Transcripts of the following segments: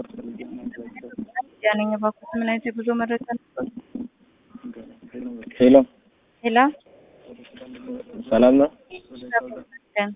ያነኝ እባክዎት ምን አይነት የጉዞ መረጃ ነበር? ሄሎ ሄላ ሰላም ነው። ይመስገን።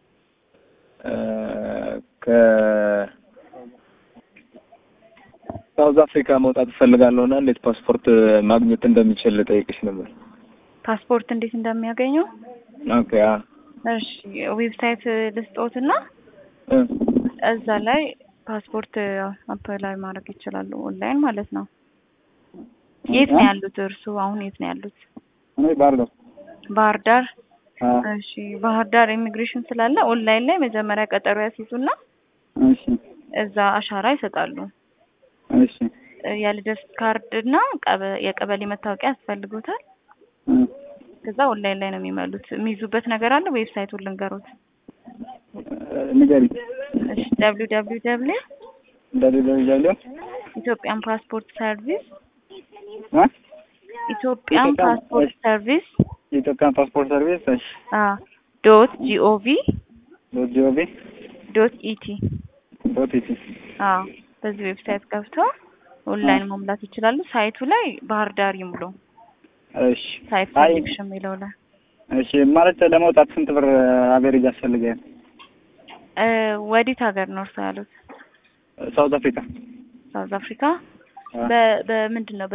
ከሳውዝ አፍሪካ መውጣት እፈልጋለሁ እና እንዴት ፓስፖርት ማግኘት እንደሚችል ጠይቅሽ ነበር። ፓስፖርት እንዴት እንደሚያገኙ ኦኬ አ እሺ ዌብሳይት ልስጦትና እ እዛ ላይ ፓስፖርት አፕላይ ማድረግ ይችላሉ። ኦንላይን ማለት ነው። የት ነው ያሉት እርሱ? አሁን የት ነው ያሉት? እኔ ባህር ዳር ባህር ዳር። አ እሺ ባህር ዳር ኢሚግሬሽን ስላለ ኦንላይን ላይ መጀመሪያ ቀጠሮ ያስይዙና እሺ እዛ አሻራ ይሰጣሉ። እሺ የልደት ካርድ እና ቀበ- የቀበሌ መታወቂያ ያስፈልጉታል። እ ከዛ ኦንላይን ላይ ነው የሚመሉት። የሚይዙበት ነገር አለ። ዌብሳይቱን ልንገሩት። ንገሪ እሺ ደብሊው ደብሊው ደብሊው እንደሌለ ኢትዮጵያን ፓስፖርት ሰርቪስ አ ኢትዮጵያን ኢትዮጵያን- ፓስፖርት ሰርቪስ የኢትዮጵያን ፓስፖርት ሰርቪስ እሺ አ ዶት ጂኦቪ ዶት ጂኦቪ ዶት ኢቲ ዶት ኢቲ አ በዚህ ዌብሳይት ገብተው ኦንላይን መሙላት ይችላሉ። ሳይቱ ላይ ባህር ዳር ይሙሉ። እሺ ሳይት አይ ሴሌክሽን የሚለው ላይ እሺ ማለት ለመውጣት ስንት ብር አቬሬጅ ያስፈልጋል? እ ወዴት ሀገር ነው እርሶ ያሉት? ሳውዝ አፍሪካ ሳውዝ አፍሪካ አ በ በምንድን ነው